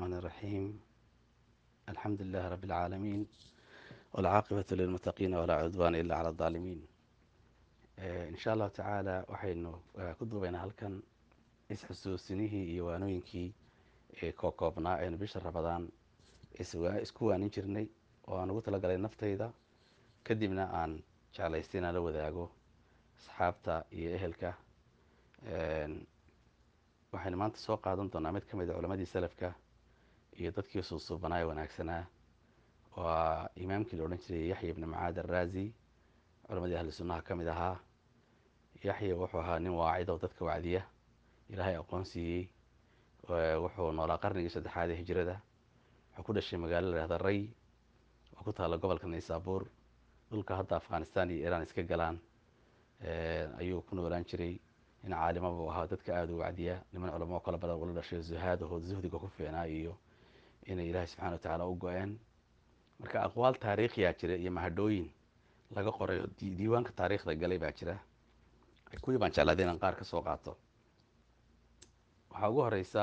الرحمن الرحيم الحمد لله رب العالمين والعاaqبة للمتقين ولا cudوان إلا على الظالمين in sha allahu tacaala waxaynu ku duubaynaa halkan isxusuusinihii iyo waanooyinkii kookoobnaa aynu bisha rabadaan isku waanin jirnay oo aan ugu talagalay naftayda kadibna aan jeclaystay inaan la wadaago asxaabta iyo ehelka waxaynu maanta soo qaadan doonaa mid ka mid a culamadii salafka iyo dadkii suusuubanaa ee wanaagsanaa waa imaamkii la odhan jiray yaxya ibni macaad araazi culamadii ahli sunnaha ka mid ahaa yaxya wuxuu ahaa nin waacid oo dadka wacdiya ilaahay aqoon siiyey wuxuu noolaa qarnigii saddexaad ee hijrada wuxuu ku dhashay magaalo la yhahda ray oo ku taalla gobolka naysaabuur dhulka hadda afghanistan iyo iiraan iska galaan ayuu ku noolaan jiray nin caalima buu ahaa dadka aada u wacdiya niman culamo kala badan ula dhashay zuhaadahood zuhdiga ku fiicnaa iyo inay ilaahay subxana wa tacaala u go-een marka aqwaal taariikhiyaa jira iyo mahadhooyin laga qoray oo diiwaanka taariikhda galay baa jira kuwii baan jeclaaday inaan qaar ka soo qaato waxaa ugu horeysa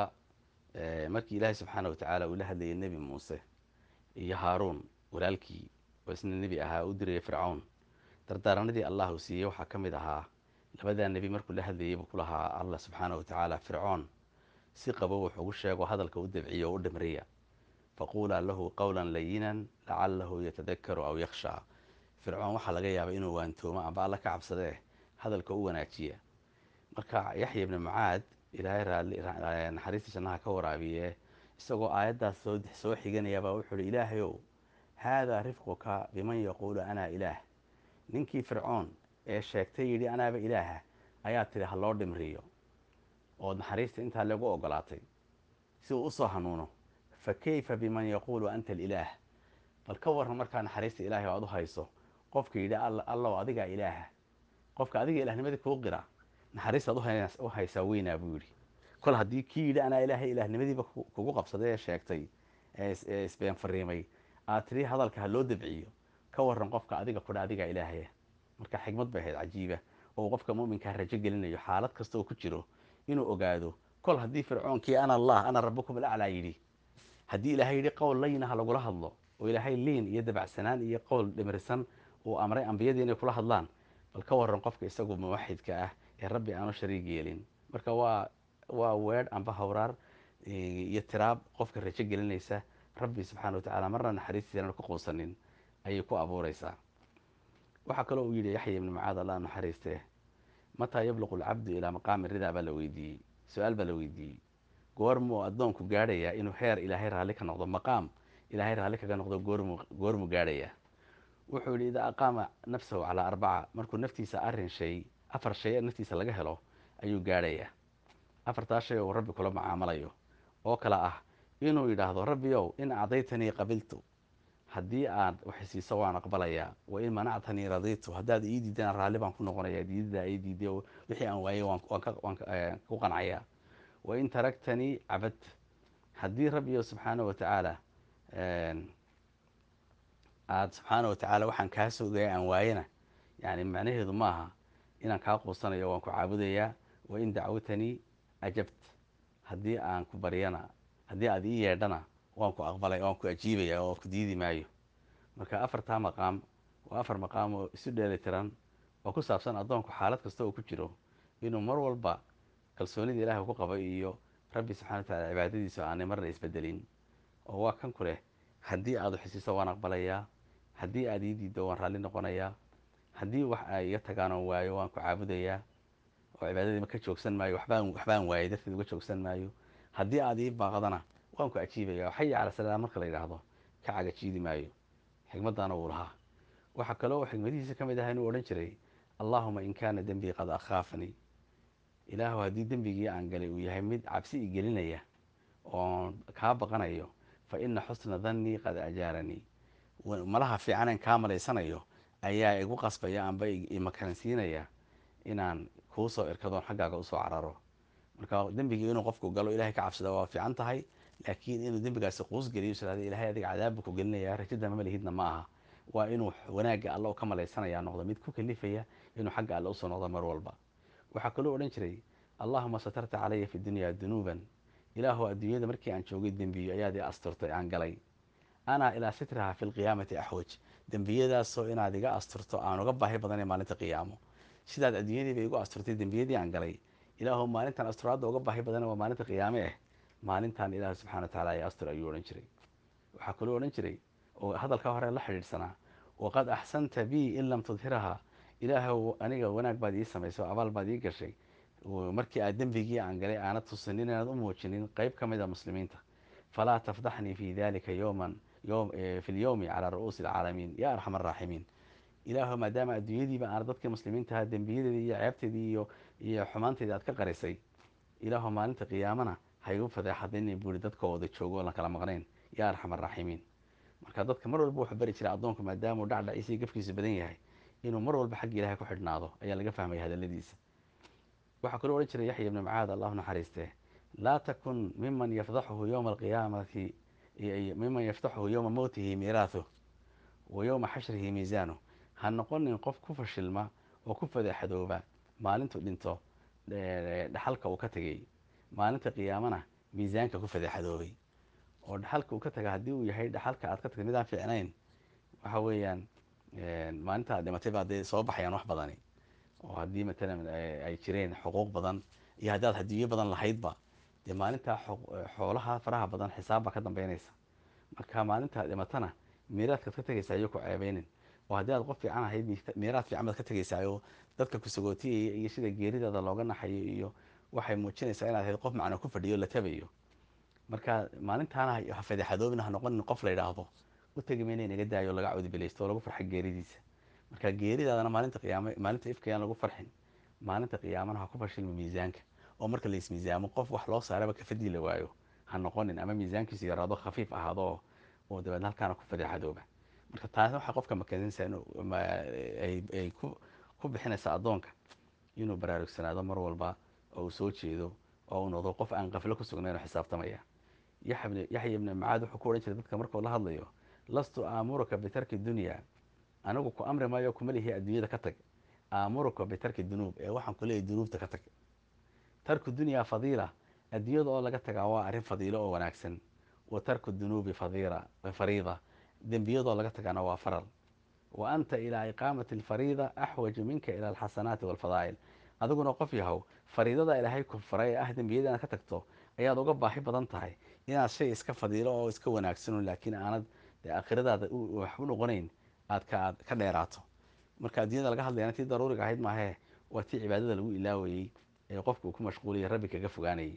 markii ilaahay subxaana wa tacaala uu la hadlayay nebi muuse iyo haaruun walaalkii oo isna nebi ahaa u dirayay fircawn dardaaranadii allah uu siiyey waxaa ka mid ahaa labadaa nebi markuu la hadlayay buu ku lahaa allah subxaana wa tacaala fircoon si qabo wuxuu ugu sheego hadalka u dabciya oo u dhamriya faquulaa lahu qowlan layinan lacalahu yatadakaru aw yakhshaa fircoon waxaa laga yaabay inuu waantoomo amba alla ka cabsadee hadalka u wanaajiya marka yaxya ibni mucaad ilaahay naxariistii jannaha ka waraabiye isagoo aayaddaas soo xiganayaabaa wuxuu uhi ilaahayow haadaa rifquka biman yaquulu anaa ilaah ninkii fircoon ee sheegtay yidhi anaaba ilaaha ayaa tidhi ha loo dhimriyo ood naxariista intaa lagu ogolaatay si uu usoo hanuuno fa kayfa biman yaquulu anta alilaah bal ka warran markaa naxariista ilaahay oo aad u hayso qofka yidhi allow adigaa ilaaha qofka adiga ilaahnimadii kuu qira naxariistaad u haysaa weynaa buu yidhi kol haddii kii yidhi anaa ilaahay ilaahnimadiiba kugu qabsaday ee sheegtay ee isbeen fariimay aad tidhi hadalka ha loo dabciyo ka warran qofka adiga kudha adigaa ilaahaya marka xigmad bay ahayd cajiiba oo qofka muminkaa rajo gelinayo xaalad kasta oo ku jiro inuu ogaado kol haddii fircoonkii ana allah ana rabukum alaclaa yidhi haddii ilaahay yidhi qowl layna ha lagula hadlo oo ilaahay liin iyo dabacsanaan iyo qowl dhimrisan uu amray ambiyadii inay kula hadlaan bal ka warran qofka isagu muwaxidka ah ee rabbi aanu shariig yeelin marka waa waa weedh amba hawraar iyo tiraab qofka rajo gelinaysa rabbi subxaana wa tacaala marna naxariistiisana ku quusanin ayay ku abuureysaa waxaa kaloo uu yidhi yaxya ibni mucaad allah naxariiste mataa yabluqu alcabdu ilaa maqaami ridaa baa la weydiiyey su-aal baa la weydiiyey goormuu addoonku gaadhayaa inuu heer ilaahay raalli ka noqdo maqaam ilaahay raalli kaga noqdo goormu goormuu gaadhayaa wuxuu yidhi idaa aqaama nafsahu calaa arbaca markuu naftiisa arrin shay afar shay naftiisa laga helo ayuu gaadhayaa afartaa shay oo rabbi kula macaamalayo oo kale ah inuu yidhaahdo rabbiyow in acdaytanii qabiltu haddii aad waxsiiso waan aqbalayaa wa in manactanii radiitu haddaad ii diidana raalli baan ku noqonaya diidadaa ii diiday oo wixii aan waayey waan ku qancayaa wa in taragtanii cabad haddii rabbiyo subxaana wa tacaala aada subxaana wa tacaala waxaan kaa sogaya aan waayena yani macnaheedu maaha inaan kaa quusanayo waan ku caabudayaa wa in dacwatanii ajabt haddii aan ku baryana haddii aad ii yeedhana waan ku aqbalay waan ku ajiibaya oo ku diidi maayo marka afartaa maqaam waa afar maqaam oo isu dheeli tiran oo ku saabsan addoonku xaalad kasta oo ku jiro inuu mar walba kalsoonida ilahay ku qabo iyo rabbi subxana wa tacala cibaadadiisu aanay marna isbedelin oo waa kan ku leh haddii aad waxisiiso waan aqbalayaa haddii aad ii diiddo waan raalli noqonayaa haddii wax ay iga tagaan oon waayo waan ku caabudayaa oo cibaadadiima ka joogsan maayo waxbaan waxbaan waayay darteed uga joogsan maayo haddii aad ii baaqdana waan ku ajiibaya oo xaya cala salaam marka la yidhaahdo ka cagajiidi maayo xigmaddaana wuu lahaa waxaa kaloo xigmadihiisa ka mid aha inuu odhan jiray allaahuma in kaana dembii qad akhaafanii ilaahu haddii dembigii aan galay uu yahay mid cabsi i gelinaya oon kaa baqanayo fa ina xusna dannii qad ajaaranii malaha fiicaneen kaa malaysanayo ayaa igu qasbaya amba imakaransiinaya inaan kuu soo irkadoon xaggaaga usoo cararo marka dembigii inuu qofku galo ilahay ka cabsada waa fiican tahay laakiin inuu dembigaasi quus geliyo israada ilahay adiga cadaabbu ku gelinaya rajada mamalihidna ma aha waa inuu wanaagga alla ka malaysanaya noqdo mid ku kalifaya inuu xagga alle usoo noqdo mar walba waxaa kaloo odhan jiray allahuma satarta calaya fi dunya dunuuban ilaahu adduunyada markii aan joogay dembiyo ayaad i asturtay aan galay anaa ilaa sitraha fi lqiyaamati axwaj dembiyadaasoo inaad iga asturto aan uga baahi badanay maalinta qiyaamo sidaad adduunyadiiba igu asturtay dembiyadii aan galay ilaahu maalintan asturaadda uga baahi badana waa maalinta qiyaame ah maalintan ilaahu subxana wa tacala ay astur ayuu odhan jiray waxaa kaloo odhan jiray oo hadalka hore la xidhiidhsanaa waqad axsanta bii in lam tudhiraha ilaahu aniga wanaag baad ii samaysay oo abaal baad ii gashay markii aad dembigii aan galay aanad tusinin inaad u muujinin qeyb ka mid a muslimiinta falaa tafdaxnii fi dalika yowman fi lyowmi calaa ru'uusi alcaalamiin ya arxam araaximiin ilaahu maadaama adduunyadiiba aana dadkii muslimiintaha dembiyadeedii iyo ceebteedii iyo iyo xumaanteedii aad ka qarisay ilaahu maalinta qiyaamana haygu fadeexadayna buuri dadka wada joogo oo la kala maqnayn ya arxam araaximiin marka dadka mar walba wuxuu bari jiray addoonku maadaamuu dhacdhaciisii gafkiisu badan yahay inuu mar walba xagga ilahay ku xidhnaado ayaa laga fahmaya hadaladiisa waxaa kaloo odhan jiray yaxya ibni macaad allahu naxariistee laa takun miman yafdaxuhu yowma alqiyaamati miman yaftaxuhu yowma mowtihi miiraahuh wa yowma xashrihi miisaanuh ha noqonin qof ku fashilma oo ku fadeexadooba maalintuu dhinto dhaxalka uu ka tegay maalinta qiyaamana miisaanka ku fadeexadoobay oo dhaxalka uu ka taga haddii uu yahay dhaxalka aad ka tagtay midaan fiicnayn waxa weeyaan maalinta aad dhimatay baa dee soo baxayaan wax badani oo haddii matalan ay jireen xuquuq badan iyo haddaad hadiyo badan lahaydba dee maalintaa xoolaha faraha badan xisaab baa ka dambeynaysa marka maalintaad dhimatana miiraadkaad ka tegaysaa iyo ku ceebeynin oo haddii aad qof fiican ahayd miiraad fiican baad ka tegaysaa oo dadka kusagootiyaya iyo sida geeridaada looga naxayo iyo waxay muujinaysaa inaad ahayd qof macna ku fadhiyo la tabayo marka maalintaana ha fadeexadoobina ha noqonin qof la yidhaahdo u tegi mayna inaga daayo laga cawdibilaysto oo lagu farxa geeridiisa marka geeridaadana maalinta qiyaame maalinta ifkayaan lagu farxin maalinta qiyaamana ha ku fashilma miisaanka oo marka la ismiisaamo qof wax loo saaraba kafadii la waayo ha noqonin ama miisaankiisu yaraado khafiif ahaado oo dabeedna halkaana ku fadeexadooba marka taasi waxaa qofka makasinaysa ay ku bixinaysa addoonka inuu baraarugsanaado mar walba oo uu soo jeedo oo uu noqdo qof aan qaflo ku sugnayn oo xisaabtamaya yaxya ibni macaad wuxuu ku odhan jiray dadka markuu la hadlayo lastu aamuruka bitarki dunya anigu ku amri maayo kuma lihi adduunyada ka tag aamuruka bitarki dunuub ee waxaan ku leeyahy dunuubta ka tag tarku dunyaa fadiila adduunyada oo laga tagaa waa arrin fadiilo oo wanaagsan wa tarku dunuubi fadiila fariida dembiyadoo laga tagana waa faral wa anta ilaa iqaamati alfariida axwaju minka ila alxasanaati walfadaa'il adiguna qof yahow fariidada ilaahay ku faray ee ah dembiyada inaad ka tagto ayaad uga baahi badan tahay inaad shay iska fadiilo oo iska wanaagsano laakiin aanad aakhiradaada wax u noqonayn aad ka ka dheeraato marka adduunyada laga hadlayana tii daruuriga ahayd maahee waa tii cibaadada lagu ilaawayey ee qofka uu ku mashquuliyay rabbi kaga fogaanayay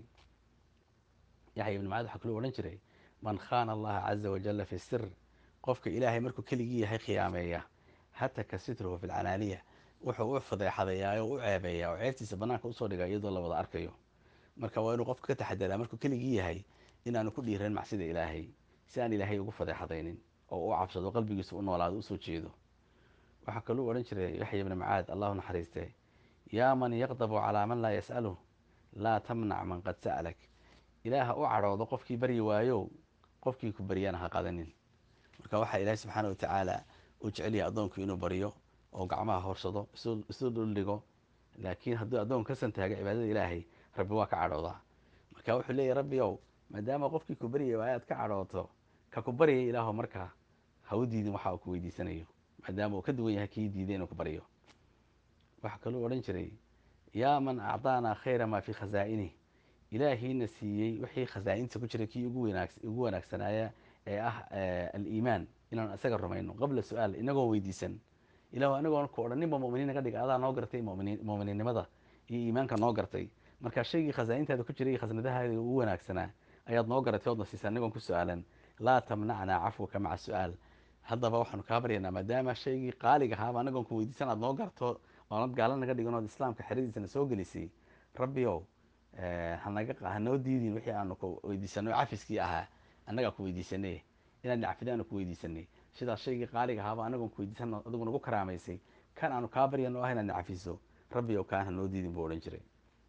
yaxya ibni macaad waxaa kaloo odhan jiray man khaana allaha caza wajalla fi sir qofka ilaahay markuu keligii yahay khiyaameeya hataka sitruhu fi lcalaaniya wuxuu u fadeexadayaa oo u ceebeeyaa oo ceebtiisa banaanka usoo dhiga iyadoo la wada arkayo marka waa inuu qofka ka taxadaraa markuu keligii yahay inaanu ku dhiiran macsida ilaahay si aan ilaahay ugu fadeexadaynin oo u cabsado qalbigiisa u noolaado usoo jeedo waxaa kaluu odhan jiray yaxya ibni macaad allahu naxariiste yaa man yaqdabu calaa man laa yas'aluh laa tamnac man qad sa'lak ilaaha u cadhoodo qofkii baryi waayo qofkii ku baryana ha qadanin marka waxaa ilaahay subxaana wa tacaala uu jecelyahay addoonku inuu baryo oo gacmaha horsado isu dhuldhigo laakiin hadduu addoonku ka santaaga cibaadada ilaahay rabbi waa ka cadhoodaa marka wuxuu leeyahy rabbi ow maadaama qofkii ku baryay waayo aad ka cadhooto ka ku baryay ilaahu markaa ha u diidin waxa uu ku weydiisanayo maadaama uu ka duwan yahay kii diiday inuu ku baryo waxaa kaluu odhan jiray yaa man acdaanaa khayra maa fii khasaa'inih ilaahiina siiyey wixii khasaa'inta ku jiray kii ugu wanaagsanaaya ee ah aliimaan inaan isaga rumayno qabla su-aal inagoo weydiisan ilahu anigoon ku odhan ninba muminiin naga dhiga adaa noo gartay muminiinnimada iyo iimaanka noo gartay marka shaygii khasaa'intaada ku jiray iyo khasnadahaada ugu wanaagsanaa ayaad noo garatay oodna siisa anigoon ku su-aalan laa tamnacnaa cafwaka maca su-aal haddaba waxaanu kaa baryaynaa maadaama shaygii qaaliga ahaaba anagoon ku weydiisan aad noo garto oonad gaala naga dhigan ood islaamka xeradiisana soo gelisay rabbi ow hanaga hanoo diidin wixii aanu ku weydiisanay oo cafiskii ahaa annagaa ku weydiisanay inaad nacfida aanu ku weydiisanay sidaas shaygii qaaliga ahaaba anagoon ku weydiisan adigu nagu karaamaysay kan aanu kaa baryan oo ah inaad nacafiso rabbi ow kaan hanoo diidin buu odhan jiray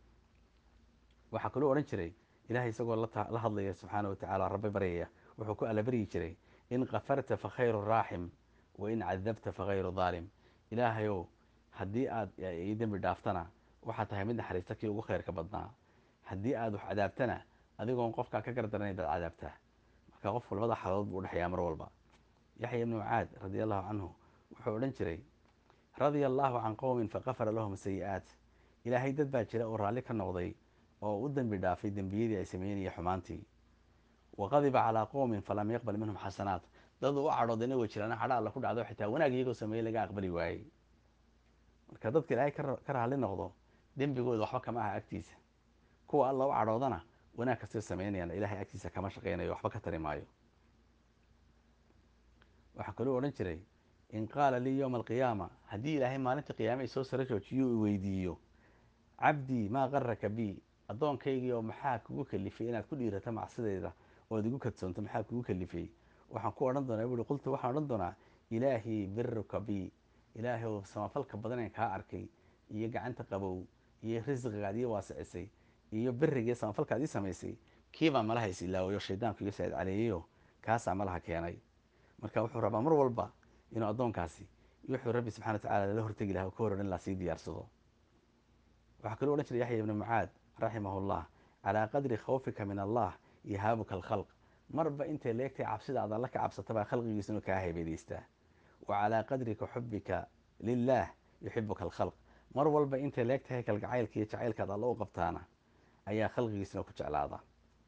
waxaa kaloo odhan jiray ilahay isagoo la hadlaya subxaana wa tacala rabbi baryaya wuxuu ku alabaryi jiray in kafarta fa khayru raaxim wa in cadabta fa khayru daalim ilaahayow haddii aad ii dembi dhaaftana waxaad tahay mid naxariista kii ugu khayrka badnaa haddii aad wax cadaabtana adigoon qofkaa ka gardaranayn baad cadaabtaa marka qofku labada xaalood buu udhexeeyaa mar walba yaxya ibnu mucaad radia allahu canhu wuxuu odhan jiray radia allahu can qowmin faqafara lahum sayi-aat ilaahay dad baa jira oo raalli ka noqday oo u dembi dhaafay dembiyadii ay sameynaya xumaantii wa qadiba calaa qowmin falam yaqbal minhum xasanaat dad u cadhoodayna way jiraan cadho alla ku dhacdo xitaa wanaag iyagoo sameeyey laga aqbali waayey marka dadka ilaahay ka raalli noqdo dembigooda waxba kama aha agtiisa kuwa alla u cadhoodana wanaag kastay sameynayaan ilaahay agtiisa kama shaqeynayo waxba ka tari maayo waxaa kaluu odhan jiray in qaala lii yowma alqiyaama haddii ilaahay maalinta qiyaame isoo sara joojiyuu i weydiiyo cabdii maa qaraka bi addoonkaygii oo maxaa kugu kalifay inaad ku dhiirato macsideyda ood igu kadsoonto maxaa kugu kalifay waxaan ku odhan doonaa buui qultu waxaan odhan doonaa ilaahii biruka bi ilaahay oo samafalka badaneen kaa arkay iyo gacanta qabow iyo risqigaad ii waasicisay iyo berigiiyo samafalkaad ii samaysay kiibaa malaha is ilaawayo shaydaanku iga saacid caleeyayo kaasaa malaha keenay marka wuxuu rabaa mar walba inuu addoonkaasi wuxuu rabbi subxana wa tacala lala hortegi laha ka hor odhan laha sii diyaarsado waxaa kaloo odhan jiray yaxya ibnu mucaad raximahu llah calaa qadri khawfika min allah yahaabuka alkhalq marba intay leegtahay cabsida aad alla ka cabsatabaa khalqigiisa inuu kaa haybadeystaa wa calaa qadrika xubika lilah yuxibuka alkhalq mar walba intay leegtahay kalgacaylka iyo jacaylkaad alla u qabtaana ayaa khalqigiisana ku jeclaada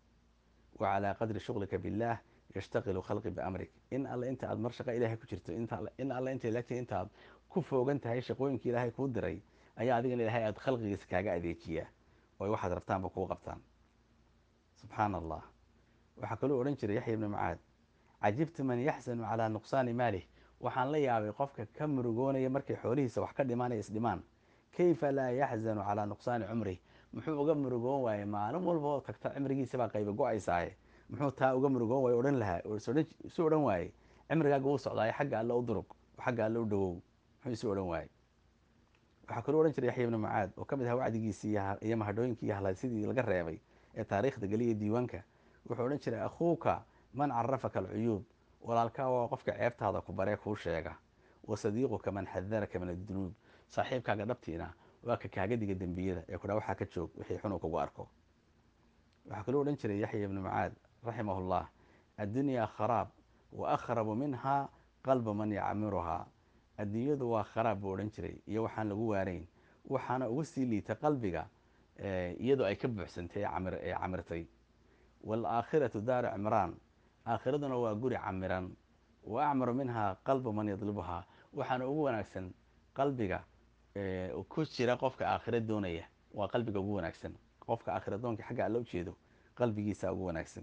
wa calaa qadri shuqlika billaah yashtaqilu khalqi biamrik in alle inta aad mar shaqa ilaahay ku jirto in alle intay leegtahay intaaad ku foogan tahay shaqooyinka ilaahay kuu diray ayaa adigana ilaahay aad khalqigiisa kaaga adeejiyaa oo waxaad rabtaanba kuu qabtaan subxaana allah waxaa kaluu odhan jiray yaxya ibnu mucaad cajibtu man yaxzanu calaa nuqsaani maalih waxaan la yaabay qofka ka murugoonaya markay xoolihiisa wax ka dhimaanaya isdhimaan kayfa laa yaxzanu calaa nuqsaani cumrih muxuu uga murugoon waayey maalin walba oo tagta cimrigiisabaa qayba go-aysaaye muxuu taa uga murugoon waay odhan lahaa isu odhan waayey cimrigaaga wuu socdaaye xagga alle u durug oo xagga alle u dhawow muxuu isu odhan waayey waxaa kaloo odhan jiray yaxya ibnu mucaad oo ka mid aha wacdigiisii iyo mahadhooyinkii iyo hadlaysidii laga reebay ee taariikhda geliya diiwaanka wuxuu odhan jiray akhuuka man carafaka alcuyuub walaalkaa waa qofka ceebtaada ku baree kuu sheega wa sadiiquka man xadaraka min addunuub saaxiibkaaga dhabtiina waa ka kaaga diga dembiyada ee kudhaa waxaa ka joog wixii xunuu kugu arko waxaa kaloo odhan jiray yaxya ibnu mucaad raximahu llah addunyaa kharaab wa akhrabu minha qalbu man yacmiruhaa adduunyadu waa kharaab buu odhan jiray iyo waxaan lagu waanayn waxaana ugu sii liita qalbiga iyadoo ay ka buuxsantay ee camirtay waalaakhiratu daaru cimraan aakhiraduna waa guri camiran wa acmaru minhaa qalbu man yadlibuhaa waxaana ugu wanaagsan qalbiga ku jira qofka aakhira doonaya waa qalbiga ugu wanaagsan qofka aakhira doonka xagga alla ujeedo qalbigiisa ugu wanaagsan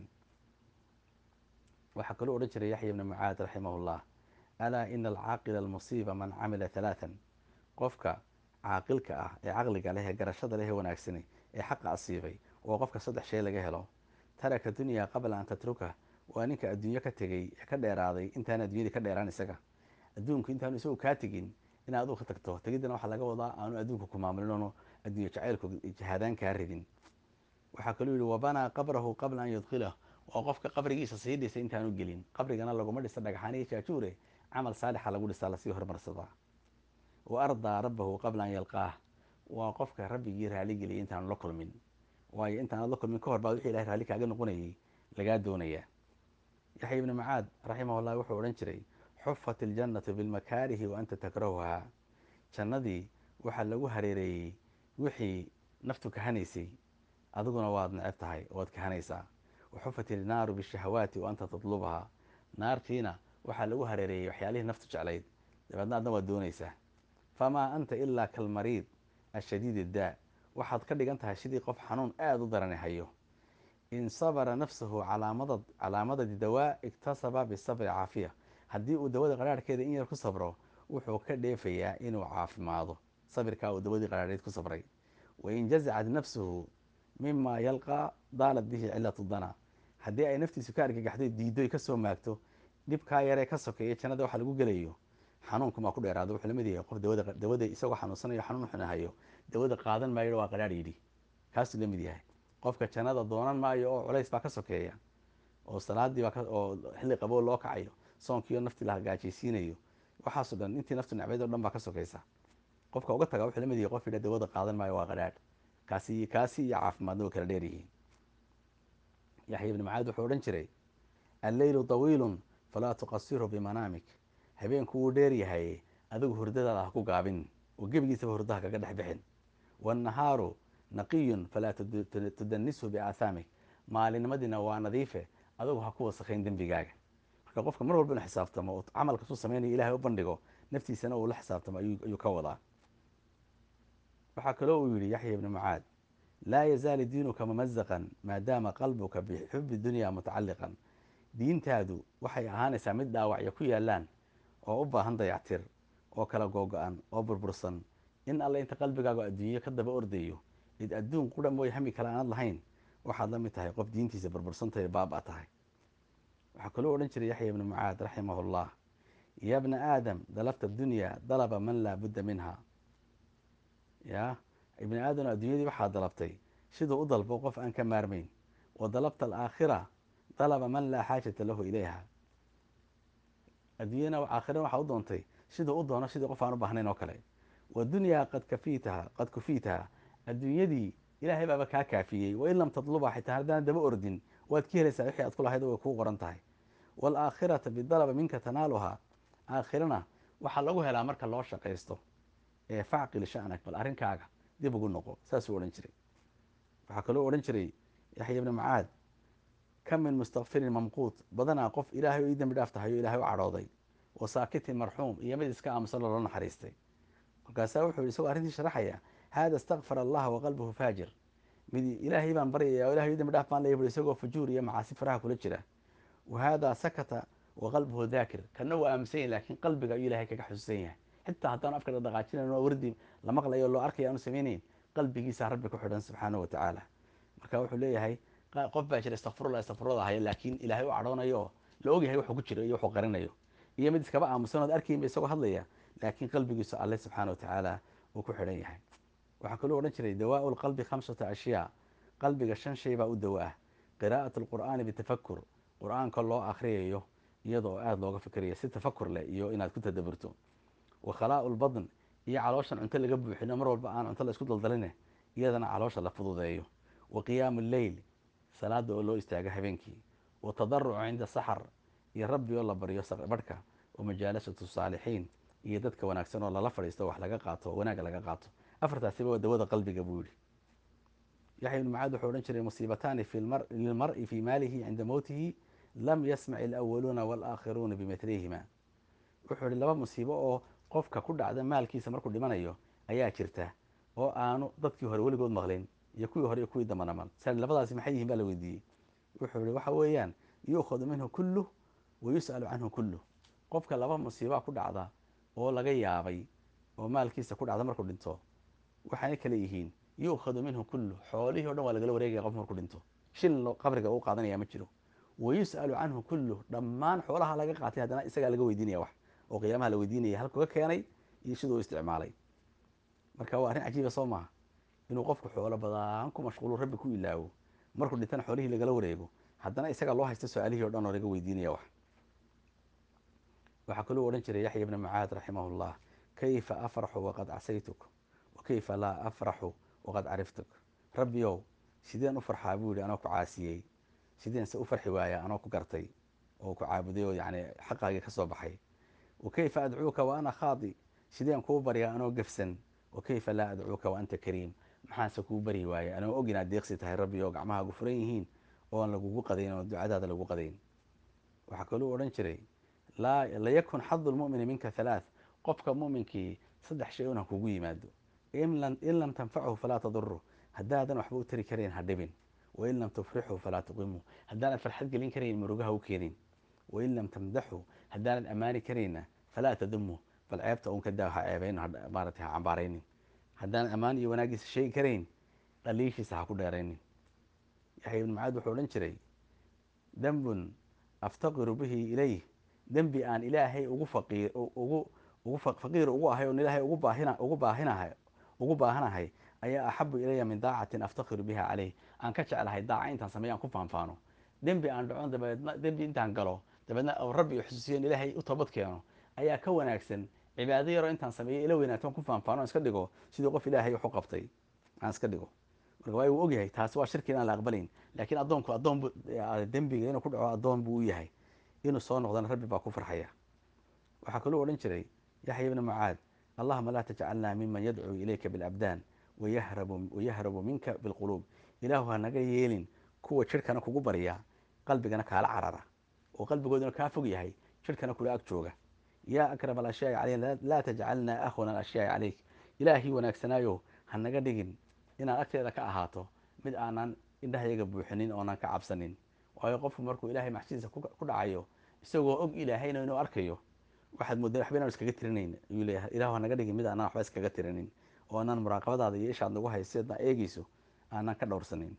waxaa kaloo odhan jiray yaxya ibni mucaad raximah llah alaa ina alcaaqila almusiiba man camila halaatan qofka caaqilka ah ee caqliga leh ee garashada leh ee wanaagsani ee xaqa asiibay oo qofka saddex shay laga helo taraka dunyaa qabla an tatruka waa ninka adduunyo ka tegey ee ka dheeraaday intaan adduunyadii ka dheeraan isaga adduunku intaanu isagu kaa tegin in aduu ka tagto tegiddana waxaa laga wadaa aanu adduunka ku maamulinono adduunyo jacaylku jihaadaan kaa ridin waxaa kaluu yihi wabanaa qabrahu qabla an yudkilah waa qofka qabrigiisa sii dhisay intaanu gelin qabrigana laguma dhisa dhagxaan iyo jaajuure camal saalixa lagu dhisaa lasii hormarsadaa wa ardaa rabbahu qabla an yalqaah waa qofka rabbigii raaligeliyay intaanu la kulmin waayo intaanad la kulmin ka hor baa wixii ilahay raalli kaaga noqonayay lagaa doonayaa yaxya ibni mucaad raximah llah wuxuu odhan jiray xufat iljannatu bilmakaarihi wa anta takrahuhaa jannadii waxaa lagu hareereeyey wixii naftu kahanaysay adiguna waad neceb tahay waad kahanaysaa wa xufat ilnaaru bishahawaati wa anta tatlubahaa naartiina waxaa lagu hareereeyey waxyaalihii naftu jeclayd dabeedna adna waad doonaysaa famaa anta ilaa kalmariid ashadiid iddaa waxaad ka dhigan tahay sidii qof xanuun aada u darani hayo in sabara nafsahu calaamadad calaamadadi dawaa iktasaba bisabri caafiya haddii uu dawada qaraarhkeeda in yar ku sabro wuxuu ka dheefayaa inuu caafimaado sabirkaa uu dawadii qaraarheed ku sabray wain jazacad nafsuhu mima yalqaa daalat bihi cilatu dana haddii ay naftiisu ka argagaxdo diidoy kasoo maagto dhibkaa yaree ka sokeeya jannada waxa lagu gelayo xanuunkumaa ku dheeraado wuxuu lamid yahay qof dawada dawada isagoo xanuunsanayo xanuun xunahayo dawada qaadan maayo waa qaraar yidhi kaasuu lamid yahay qofka jannada doonan maayo oo culays baa ka sokeeya oo salaadii baa oo xilli qaboo loo kacayo soonkiioo naftii la hagaajaysiinayo waxaasoo dhan intii naftu necbayd o dhan baa ka sokaysa qofka uga taga wuxuu lamid yahay qof yidha dawada qaadan maayo waa qaraadh kaasi kaasi iyo caafimaadna way kala dheer yihiin yaxya ibni macaad wuxuu odhan jiray alleylu tawiilun falaa tuqasirhu bimanaamik habeenku wuu dheer yahay adigu hurdadaada ha ku gaabin oo gebigiisaba hurdaha kaga dhex bixin waannahaaru naqiyun falaa tudanishu biaahaamik maalinimadiina waa nadiife adigu ha ku wasakhayn dembigaaga marka qofka mar walba inu xisaabtamo oo camalka suu samaynayo ilahay u bandhigo naftiisana uu la xisaabtamo ayuu ka wadaa waxaa kaloo uu yihi yaxya ibni mucaad laa yazaali diinuka mamazaqan maadaama qalbuka bixubi dunya mutacalliqan diintaadu waxay ahaanaysaa mid dhaawacya ku yaalaan oo u baahan dayactir oo kala googo-an oo burbursan in alle inta qalbigaagu adduunyo ka daba ordayo id adduun qura mooy hami kale aanad lahayn waxaad la mid tahay qof diintiisa burbursantahay baaba tahay waxaa kaloo odhan jiray yaxya ibni mucaad raximah llah ya bna aadam dalabta dunya dalaba man laa budda minha ya ibni aadam adduunyadii waxaa dalabtay siduu u dalbo qof aan ka maarmayn wa dalabta alaakhira dalaba man laa xaajata lahu ilayha adduunyana aakhirana waxaa u doontay siduu u doono sidii qof aan u baahnayn oo kale wadunyaa qad kafiitaha qad kufiitaha adduunyadii ilaahay baaba kaa kaafiyey wain lam tadluba xitaa haddaan daba ordin waad ka helaysaa wixii aad ku lahayd way kuu qoran tahay waalaakhirata bidalaba minka tanaaluhaa aakhirana waxaa lagu helaa marka loo shaqaysto ee facqil sha'nak bal arrinkaaga dib ugu noqo saasuu odhan jiray waxaa kaloo odhan jiray yaxya ibni macaad kam min mustakfirin mamquut badanaa qof ilaahay o ii dembi dhaaf tahay oo ilahay u cadhooday wa saakitin marxuum iyo mid iska aamusan loola naxariistay markaasaa wuxuu yihi isagoo arrintii sharaxaya haada istakfar allaha waqalbuhu faajir mid ilaahay baan baryaya o ilahay ii dembi dhaaf baan leeya bui isagoo fujuur iyo macaasi faraha kula jira wa haadaa sakata waqalbuhu daakir kana waa aaminsan yahy lakiin qalbiga ayuu ilahay kaga xusuusan yahay xitaa haddaan afka dhaqaajinayn oo wardi la maqlayo o loo arkaya aanu samaynayn qalbigiisa rabbi ku xidhan subxaanahu wa tacaala marka wuxuu leeyahay qof baa jira istakfirullah istakfirullah haya laakiin ilaahay u cadhoonayo oo la ogyahay wuxuu ku jiro iyo wuxuu qarinayo iyo mid iskaba aamusan ood arkaynba isagoo hadlaya laakiin qalbigiisu alle subxaana wa tacaala uu ku xidhan yahay waxaa kaloo odhan jiray dawaau lqalbi khamsata ashyaa qalbiga shan shay baa u dawo ah qiraa'at alqur'aani bitafakur qur-aanka loo akhriyayo iyadoo aada looga fikirayo si tafakur leh iyo inaad ku tadaburto wa khalaa'u lbadn iyo calooshan cunto laga buuxino mar walba aan cunto la isku daldaline iyadana caloosha la fududeeyo wa qiyaamu lleyl salaada oo loo istaago habeenkii wa tadarucu cinda saxar iyo rabbi oo la baryo barhka wa majaalasatu saalixiin iyo dadka wanaagsan oo lala fadhiisto wax laga qaato wanaag laga qaato afartaasiba waa dawada qalbiga buu yihi yaxya ibn macaad wuxuu odhan jiray musiibataani lilmari fii maalihi cinda mowtihi lam yasmac ilawaluuna walaakhiruuna bimithlihima wuxuu ihi laba musiibo oo qofka ku dhacda maalkiisa markuu dhimanayo ayaa jirta oo aanu dadkii hore weligood maqlin iyo kuwii hore iyo kuwii dambana mal sal labadaasi maxay yihin baa la weydiiyey wuxuu ihi waxa weeyaan yu'khadu minhu kulluh wa yus'alu canhu kulluh qofka laba musiibaa ku dhacda oo laga yaabay oo maalkiisa ku dhacda markuu dhinto waxaanay kale yihiin yu'khadu minhu kulluh xoolihii o dhan waa lagala wareegaya qof markuu dhinto shil qabriga uu qaadanaya ma jiro wa yus'alu canhu kulluh dhammaan xoolaha laga qaatay haddana isagaa laga weydiinaya wax oo qiyaamaha la weydiinaya halkuu ka keenay iyo siduu u isticmaalay marka waa arrin cajiiba soo maha inuu qofku xoolo badaan ku mashquulu rabbi ku ilaawo markuu dhintana xoolihii lagala wareego haddana isaga loo haysta su-aalihii o dhan oo laga weydiinaya wax waxaa kaluu odhan jiray yaxya ibna macaad raximah llah kayfa afraxu waqad casaytuk wa kayfa laa afraxu waqad cariftuk rabbiyow sideen u farxaa buu yihi anoo ku caasiyey sideen se u farxi waaya anoo ku gartay oo ku caabuday oo yani xaqaagii ka soo baxay wa kayfa adcuuka wa ana khaadi sideen kuu baryaa anoo gefsan wa kayfa laa adcuuka wa anta kariim maxaanse kuu baryi waaya anoo og inaad deeqsi tahay rabbi oo gacmahaagu furan yihiin oon lagugu qadayn oo ducadaada lagu qadayn waxaa kaluu odhan jiray layakun xadu lmumini minka halaath qofka muminkii saddex shay un ha kugu yimaado in lam tanfachu falaa taduru haddaadan waxba u tari karayn ha dhibin wain lam tufrixu falaa tuqimu haddaanad farxad gelin karayn murugaha u keenin wain lam tamdaxu haddaanad ammaani karayna falaa tadumu bal ceebta un kadaa ha ceebayn maarata ha cambaaraynin haddaanan ammaan iyo wanaagiisa sheegi karayn dhaliishiisa ha ku dheeraynin yaxya ibn macaad wuxuu odhan jiray dembun aftaqiru bihi ilayh dembi aan ilaahay ugu faqiir ugu ugu faqiir ugu ahay oon ilaahay ugu baahina ugu baahinahay ugu baahanahay ayaa axabu ilaya min daacatin aftakiru biha caleyh aan ka jeclahay daaca intaan sameeyo aan ku faanfaano dembi aan dhacon dabeedna dembi intaan galo dabeedna rabbi xusuusiyo in ilaahay u toobad keeno ayaa ka wanaagsan cibaado yaroo intaan sameeyo ila weynaato aan ku faanfaano aan iska dhigo sidii qof ilaahay waxu qabtay aan iska dhigo marka waa uu ogyahay taasi waa shirki inaan la aqbalayn laakiin addoonku addoon bu dembiga inuu ku dhaco addoon buu u yahay inuu soo noqdana rabbi baa ku farxaya waxaa kaluu odhan jiray yaxya ibna mucaad allahuma laa tajcalnaa miman yadcuu ilayka bilabdaan wayahrabu minka bilquluub ilaahu ha naga yeelin kuwa jidhkana kugu barya qalbigana kaala carara oo qalbigooduna kaa fog yahay jidhkana kula ag jooga yaa akrama alashyaai caleyna laa tajcalnaa ahwana alashyaai caleyk ilaahii wanaagsanaayo ha naga dhigin inaad agteeda ka ahaato mid aanan indhahayaga buuxinin oonan ka cabsanin waayo qofku markuu ilahay maxsidiisa ku dhacayo isagoo og ilaahayna inuu arkayo waxaad moodaa waxba inaan iskaga tirinayn ayuu leeyahay ilahu ha naga dhigin mid aanan waxba iskaga tirinin oo aanan muraaqabadaada iyo ishaad nagu haysa sidaad eegeyso aanan ka dhowrsanin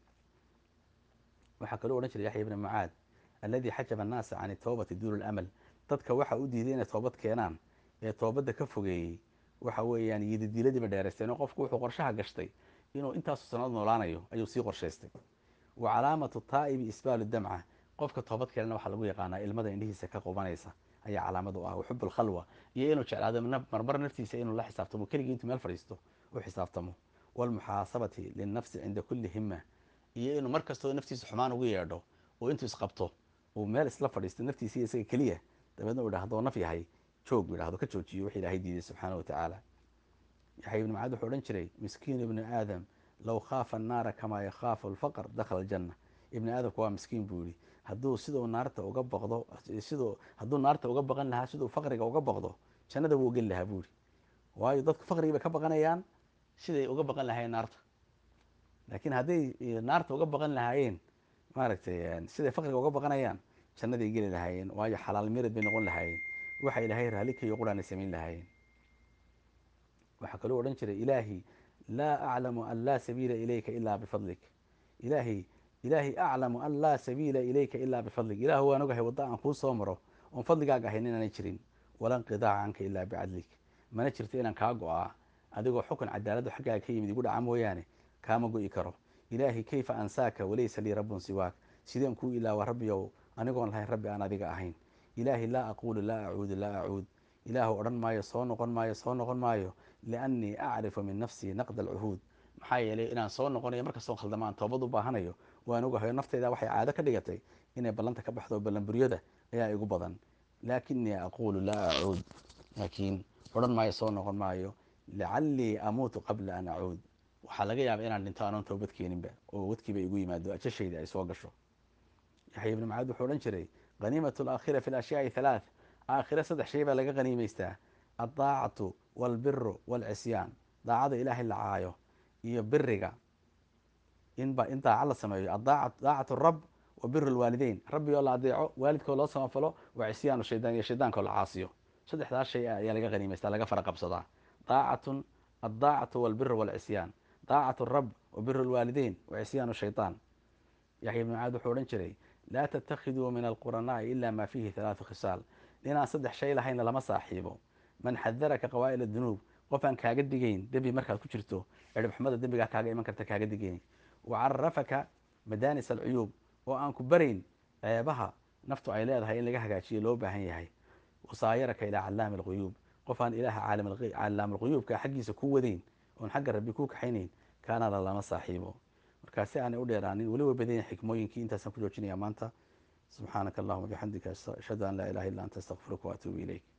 waxaa kaloo odhan jiray yaxya ibna mucaad alladii xajaba annaasa can itawbati duulu lamal dadka waxa u diiday inay toobad keenaan ee toobadda ka fogeeyey waxa weeyaan yididiiladiiba dheeraysteen oo qofku wuxuu qorshaha gashtay inuu intaasu sanad noolaanayo ayuu sii qorshaystay wa calaamatu taa'ibi isbaalu damca qofka toobad keenana waxaa lagu yaqaanaa ilmada indhihiisa ka qubanaysa ayaa calaamad u ah waxub alkhalwa iyo inuu jeclaado marmar naftiisa inuu la xisaabtamo keligii intuu meel fadhiisto u xisaabtamo walmuxaasabati linnafsi cinda kulli hima iyo inuu mar kastoo naftiisa xumaan ugu yeedho oo intuu isqabto uu meel isla fadhiisto naftiisa isaga keliya dabeedna uu idhahdo naf yahay joog buu idhahdo ka joojiyo wix ilaahay diiday subxaana wa tacaala yaxya ibnu macaad wuxuu odhan jiray miskiinu ibnu aadam low khaafa annaara kamaa yakhaafu alfaqr dakhala aljanna ibni aadamku waa miskiin buu yihi hadduu siduu naarta uga baqdo siduu hadduu naarta uga baqan lahaa siduu faqriga uga baqdo jannada wuu geli lahaa buu yihi waayo dadku faqrigi bay ka baqanayaan siday uga baqan lahaayeen naarta laakiin hadday naarta uga baqan lahaayeen maaragtay siday faqriga uga baqanayaan jannaday geli lahaayeen waayo xalaal mirad bay noqon lahaayeen waxa ilaahay raallikayo quraanay samayn lahaayeen waxaa kaloo odhan jiray ilaahi laa aclamu an laa sabiila ilayka ilaa bifadlik ilaahi ilaahi aclamu an laa sabiila ilayka ilaa bifadlik ilaahu waan ogahay wadda aan kuu soo maro oon fadligaaga ahayn inaanay jirin wala nqidaaca canka ilaa bicadlik mana jirto inaan kaa go-aa adigoo xukun cadaaladdu xaggaaga ka yimid igu dhaca mooyaane kaama go'i karo ilaahi kayfa ansaaka walaysa lii rabbun siwaak sideen kuu ilaawa rabbiyow anigoon lahayn rabbi aan adiga ahayn ilaahi laa aquulu laa acuudu laa acuud ilaahu odhan maayo soo noqon maayo soo noqon maayo liannii acrifu min nafsii naqda alcuhuud maxaa yeelay inaan soo noqonayo markastoo khaldama aan toobad u baahanayo waan ogahayo nafteyda waxay caado ka dhigatay inay ballanta ka baxdo ballanburyada ayaa igu badan laakinii aquulu laa acuud laakiin odhan maayo soo noqon maayo lacallii amuutu qabla an acuud waxaa laga yaaba inaan dhinto anoon toobad keeninba oo wadkiiba igu yimaado ajashayda ay soo gasho yaxya ibni macaad wuxuu odhan jiray haniimatu alaakhira fi alashyaai halaath aakhire saddex shay baa laga haniimaystaa addaacatu walbiru walcisyaan daacada ilaahay la caayo iyo biriga inba in daaca la sameeyo daacatu rab wa biru lwaalideyn rabbi oo la adeeco waalidkoo loo samafalo wa cisyaanu shaydaan iyo shaydaankaoo la caasiyo saddexdaas shay ayaa laga haniimaystaa laga fara qabsadaa daacatun addaacatu walbiru walcisyaan daacatu rab wa biru lwaalideyn wa cisyaanu shaydaan yaxya ibn macaad wuxuu odhan jiray laa tattakhiduu min alquranaai ila ma fiihi halaatu khisaal inaan saddex shay lahayna lama saaxiibo man xadaraka qawaa'il adunuub qof aan kaaga digayn dembi markaad ku jirto ciribxumada dembigaa kaaga iman karta kaaga digayn wa carafaka madaanis alcuyuub oo aan ku barayn ceebaha naftu ay leedahay in laga hagaajiyo loo baahan yahay wasaayaraka ilaa callaami alquyuub qof aan ilaaha callaam alquyuubka xaggiisa ku wadayn oon xagga rabbi ku kaxaynayn kaanala lama saaxiibo markaa si aanay u dheeraanin weli way badan yahin xikmooyinkii intaasaan ku joojinaya maanta subxaanaka allahuma bixamdika ashhadu an laa ilaha illa anta astaqfiruka waatuubu ilayk